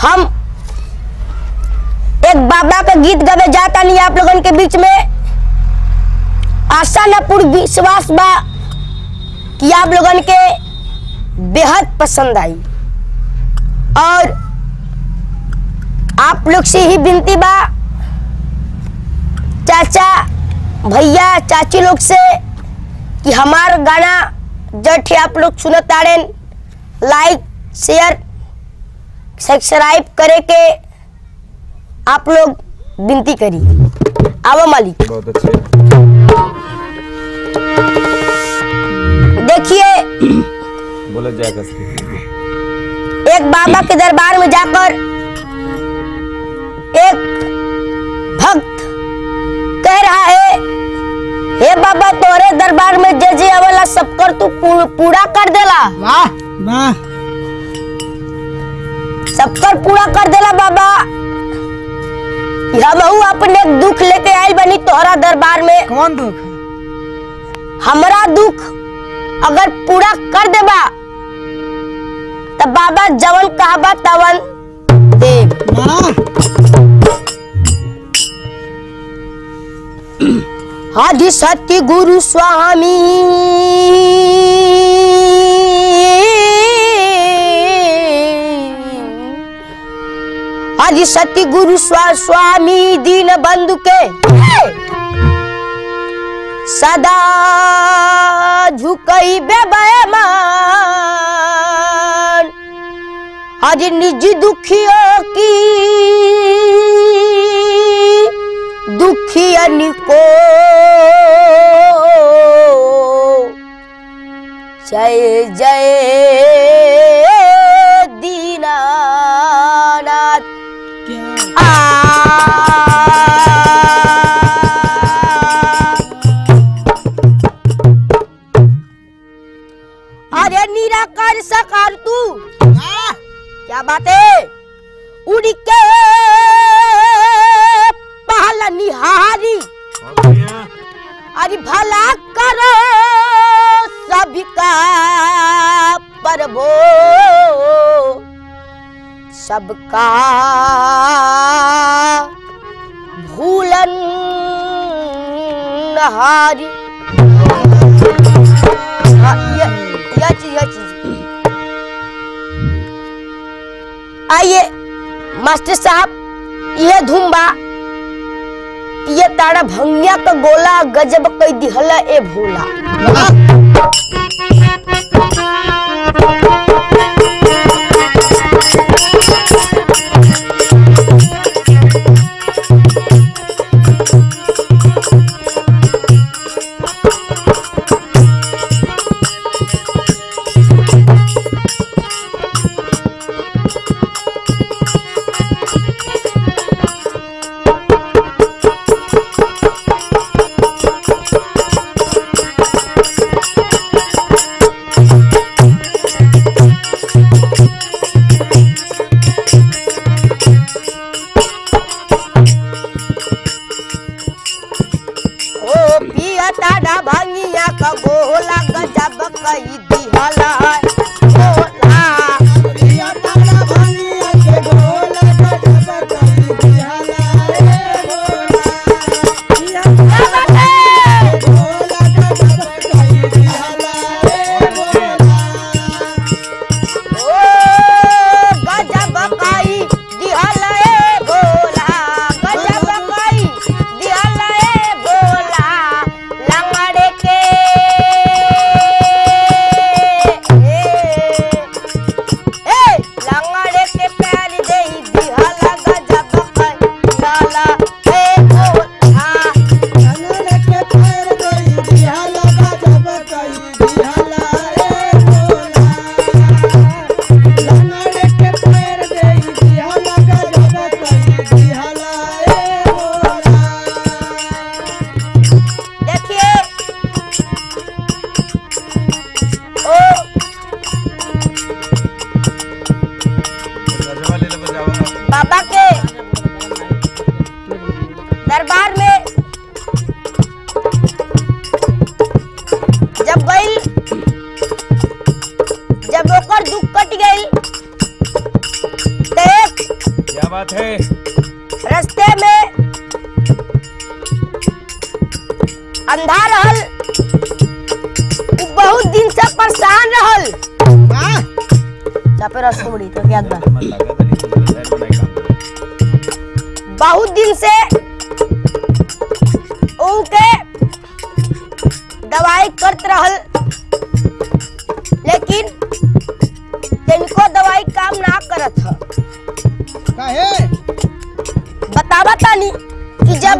हम एक बाबा का गीत गावे जाता नहीं आप लोगन के बीच में आशा न पूर्ण विश्वास बा कि आप लोगन के बेहद पसंद आई और आप लोग से ही विनती बा चाचा भैया चाची लोग से कि हमार गाना जठ आप लोग सुनत ताड़ेन लाइक शेयर सब्सक्राइब करे के आप लोग विनती करी आवो मालिक बहुत अच्छे देखिए बोला जाए कसके एक बाबा के दरबार में जाकर एक भक्त कह रहा है हे बाबा तोरे दरबार में जे जे अवला सब कर तू पू- पूरा कर देला वाह वाह सबकर पूरा कर देला बाबा हमहू अपने दुख लेके आयल बनी तोहरा दरबार में कौन दुख हमरा दुख अगर पूरा कर देबा तब बाबा जवन कहबा तवन देव वाह आदि सत्य गुरु स्वामी आदि सत्य गुरु स्वा स्वामी दीन बंधु के सदा झुकई बेमान आज निज दुखियों की दुखियन को जय जय दीनानाथ क्या आ अरे निराकार सकार तू वाह क्या बात है उड़ के पहला निहारी अरे भला करो सबका प्रभो सबका भूलन हारी हाँ, ये यह चीज यह चीज आइए मास्टर साहब ये धुम्बा ये तारा भंगिया का गोला गजब कई दिहला ए भोला वाह बात है रास्ते में अंधा रहल उ बहुत दिन से परेशान रहल वाह चापे रस मुड़ी तो क्या बा मन लगा था नहीं तो शहर में नहीं काम करो। बहुत दिन से उनके दवाई करत रहल लेकिन तिनको दवाई काम ना करत ह काहे बतावा तानी कि जब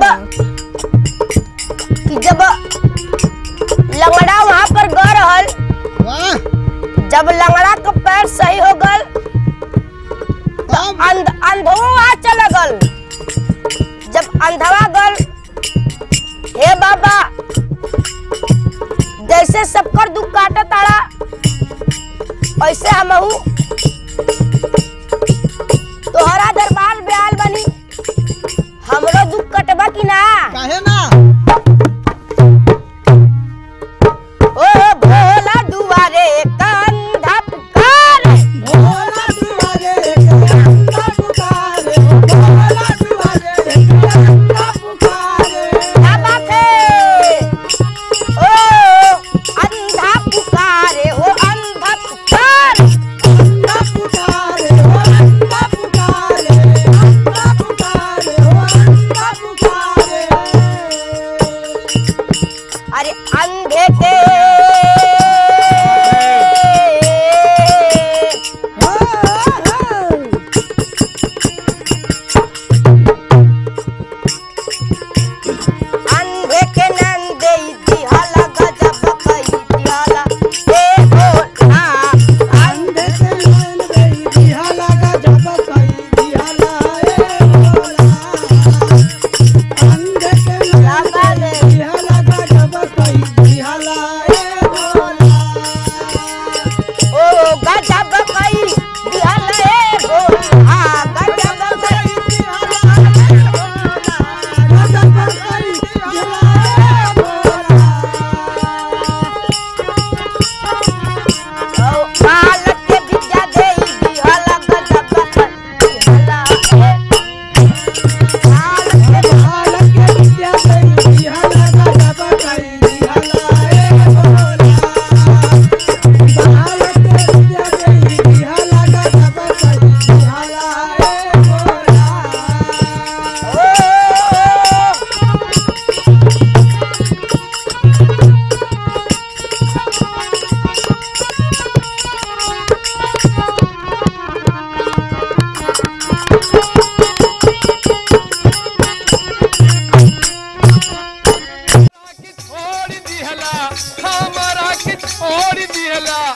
कि जब लंगड़ा वहां पर गए रहल वाह जब लंगड़ा का पैर सही हो गल तब अंध अंधवा वहां चल गल जब अंधवा गल हे बाबा जैसे सबकर दुख काटा तारा ऐसे हमहू तोहरा दरबार में आल बनी हमरो दुख कटबा कि ना काहे ना ओ भोला दुआरे कंधा पुकार भोला दुआरे कंधा पुकारे भोला दुआरे कंधा पुकारे क्या बात है ओ अंधा पुकारे हो अंधा पुकार कंधा पुकारे हो कंधा पुकारे कंधा पुकारे हो कंधा पुकारे अरे अंधे के अंधे के नंदे दिहाला गजब कई दिहाला हे भोला अंधे के नैन गई दिहाला गजब कई दिहाला ए भोला अंधे के नैन गई दिहाला गजब कई दिहाला ए भोला ओ गजब कई दिहाला हे भोला गजब कई ओ मालक के विद्या देई दिहाला गजब कई दिहाला हे मालक के ओ छोड़ दिहला हमारा के छोड़ दिहला